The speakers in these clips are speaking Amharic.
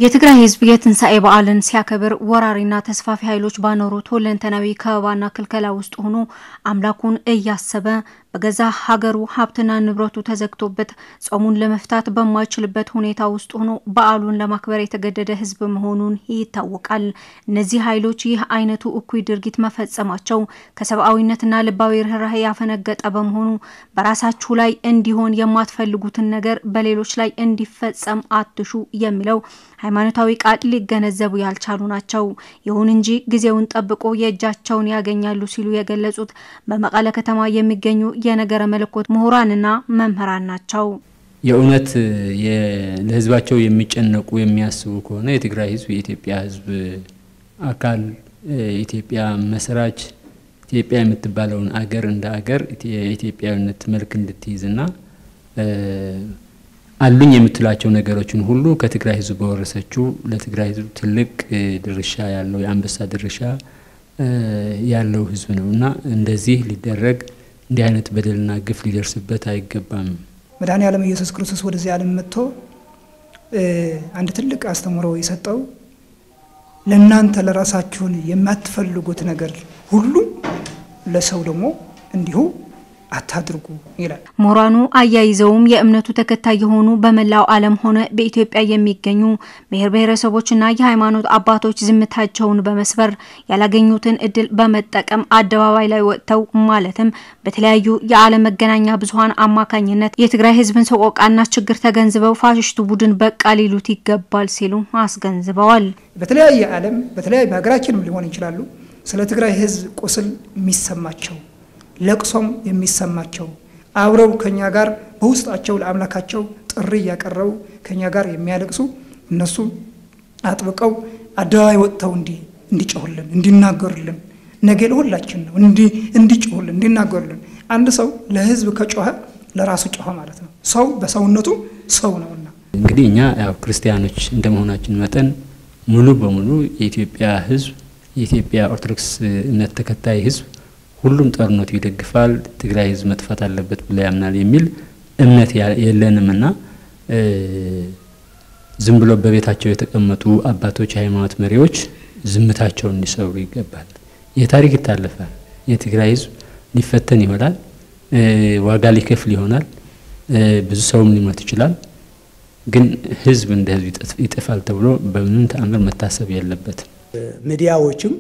የትግራይ ሕዝብ የትንሣኤ በዓልን ሲያከብር ወራሪና ተስፋፊ ኃይሎች ባኖሩት ሁለንተናዊ ከበባና ክልከላ ውስጥ ሆኖ አምላኩን እያሰበ በገዛ ሀገሩ ሀብትና ንብረቱ ተዘግቶበት ጾሙን ለመፍታት በማይችልበት ሁኔታ ውስጥ ሆኖ በዓሉን ለማክበር የተገደደ ሕዝብ መሆኑን ይታወቃል። እነዚህ ኃይሎች ይህ አይነቱ እኩይ ድርጊት መፈጸማቸው ከሰብአዊነትና ልባዊ ርኅራኄ ያፈነገጠ በመሆኑ በራሳችሁ ላይ እንዲሆን የማትፈልጉትን ነገር በሌሎች ላይ እንዲፈጸም አትሹ የሚለው ሃይማኖታዊ ቃል ሊገነዘቡ ያልቻሉ ናቸው። ይሁን እንጂ ጊዜውን ጠብቆ የእጃቸውን ያገኛሉ ሲሉ የገለጹት በመቀለ ከተማ የሚገኙ የነገረ መለኮት ምሁራንና መምህራን ናቸው። የእውነት ለህዝባቸው የሚጨነቁ የሚያስቡ ከሆነ የትግራይ ህዝብ የኢትዮጵያ ህዝብ አካል ኢትዮጵያ መስራች ኢትዮጵያ የምትባለውን አገር እንደ አገር የኢትዮጵያዊነት መልክ እንድትይዝና አሉኝ የምትላቸው ነገሮችን ሁሉ ከትግራይ ህዝብ በወረሰችው ለትግራይ ህዝብ ትልቅ ድርሻ ያለው የአንበሳ ድርሻ ያለው ህዝብ ነው እና እንደዚህ ሊደረግ እንዲህ አይነት በደልና ግፍ ሊደርስበት አይገባም። መድኃኔ ዓለም ኢየሱስ ክርስቶስ ወደዚህ ዓለም መጥቶ አንድ ትልቅ አስተምሮ የሰጠው ለእናንተ ለራሳችሁን የማትፈልጉት ነገር ሁሉ ለሰው ደግሞ እንዲሁ አታድርጉ ይላል። ምሁራኑ አያይዘውም የእምነቱ ተከታይ የሆኑ በመላው ዓለም ሆነ በኢትዮጵያ የሚገኙ ብሔር ብሔረሰቦችና የሃይማኖት አባቶች ዝምታቸውን በመስበር ያላገኙትን እድል በመጠቀም አደባባይ ላይ ወጥተው ማለትም በተለያዩ የዓለም መገናኛ ብዙኃን አማካኝነት የትግራይ ህዝብን ሰቆቃና ችግር ተገንዝበው ፋሽስቱ ቡድን በቃ ሊሉት ይገባል ሲሉ አስገንዝበዋል። በተለያየ ዓለም በተለያየ በሀገራችንም ሊሆን ይችላሉ ስለ ትግራይ ህዝብ ቁስል የሚሰማቸው ለቅሶም የሚሰማቸው አብረው ከኛ ጋር በውስጣቸው ለአምላካቸው ጥሪ እያቀረቡ ከኛ ጋር የሚያለቅሱ እነሱ አጥብቀው አደባባይ ወጥተው እንዲጮሁልን እንዲናገሩልን ነገ ለሁላችን ነው እንዲጮሁልን እንዲናገሩልን። አንድ ሰው ለህዝብ ከጮኸ ለራሱ ጮኸ ማለት ነው። ሰው በሰውነቱ ሰው ነውና እንግዲህ እኛ ያው ክርስቲያኖች እንደመሆናችን መጠን ሙሉ በሙሉ የኢትዮጵያ ህዝብ የኢትዮጵያ ኦርቶዶክስ እምነት ተከታይ ህዝብ ሁሉም ጦርነቱ ይደግፋል፣ ትግራይ ህዝብ መጥፋት አለበት ብሎ ያምናል የሚል እምነት የለንም እና ዝም ብሎ በቤታቸው የተቀመጡ አባቶች፣ የሃይማኖት መሪዎች ዝምታቸውን እንዲሰብሩ ይገባል። ይህ ታሪክ ይታለፋል። የትግራይ ህዝብ ሊፈተን ይሆናል፣ ዋጋ ሊከፍል ይሆናል፣ ብዙ ሰውም ሊሞት ይችላል። ግን ህዝብ እንደ ህዝብ ይጠፋል ተብሎ በምንም ተአምር መታሰብ የለበትም። ሚዲያዎችም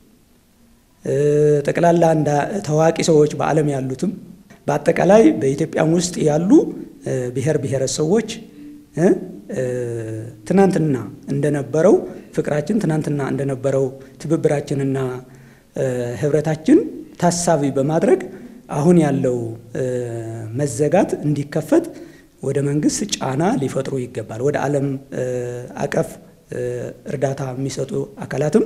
ጠቅላላ እንደ ታዋቂ ሰዎች በዓለም ያሉትም በአጠቃላይ በኢትዮጵያም ውስጥ ያሉ ብሔር ብሔረሰቦች ትናንትና እንደነበረው ፍቅራችን ትናንትና እንደነበረው ትብብራችንና ህብረታችን ታሳቢ በማድረግ አሁን ያለው መዘጋት እንዲከፈት ወደ መንግስት ጫና ሊፈጥሩ ይገባል። ወደ ዓለም አቀፍ እርዳታ የሚሰጡ አካላትም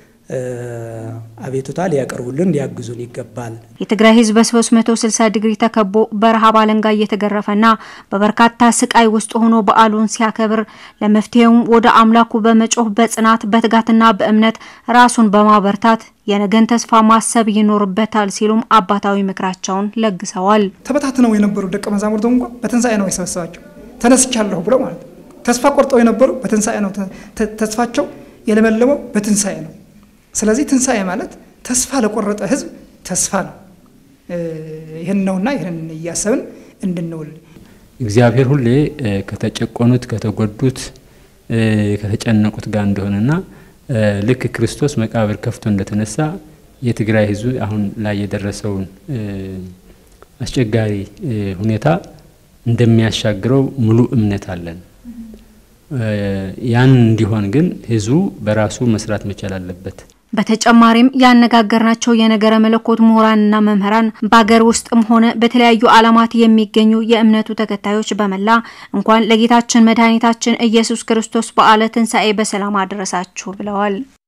አቤቱታ ሊያቀርቡልን ሊያግዙን ይገባል። የትግራይ ህዝብ በ360 ዲግሪ ተከቦ በረሃብ አለንጋ እየተገረፈና በበርካታ ስቃይ ውስጥ ሆኖ በዓሉን ሲያከብር ለመፍትሄውም ወደ አምላኩ በመጮህ በጽናት በትጋትና በእምነት ራሱን በማበርታት የነገን ተስፋ ማሰብ ይኖርበታል ሲሉም አባታዊ ምክራቸውን ለግሰዋል። ተበታትነው የነበሩ ደቀ መዛሙርቱ እንኳ በትንሣኤ ነው የሰበሰባቸው። ተነስቻለሁ ብለው ማለት ነው። ተስፋ ቆርጠው የነበሩ በትንሣኤ ነው ተስፋቸው የለመለመው በትንሣኤ ነው። ስለዚህ ትንሣኤ ማለት ተስፋ ለቆረጠ ህዝብ ተስፋ ነው። ይህን ነውና ይህን እያሰብን እንድንውል እግዚአብሔር ሁሌ ከተጨቆኑት፣ ከተጎዱት፣ ከተጨነቁት ጋር እንደሆነና ልክ ክርስቶስ መቃብር ከፍቶ እንደተነሳ የትግራይ ህዝብ አሁን ላይ የደረሰውን አስቸጋሪ ሁኔታ እንደሚያሻግረው ሙሉ እምነት አለን። ያን እንዲሆን ግን ህዝቡ በራሱ መስራት መቻል አለበት። በተጨማሪም ያነጋገርናቸው የነገረ መለኮት ምሁራንና መምህራን በሀገር ውስጥም ሆነ በተለያዩ ዓለማት የሚገኙ የእምነቱ ተከታዮች በመላ እንኳን ለጌታችን መድኃኒታችን ኢየሱስ ክርስቶስ በዓለ ትንሣኤ በሰላም አደረሳችሁ ብለዋል።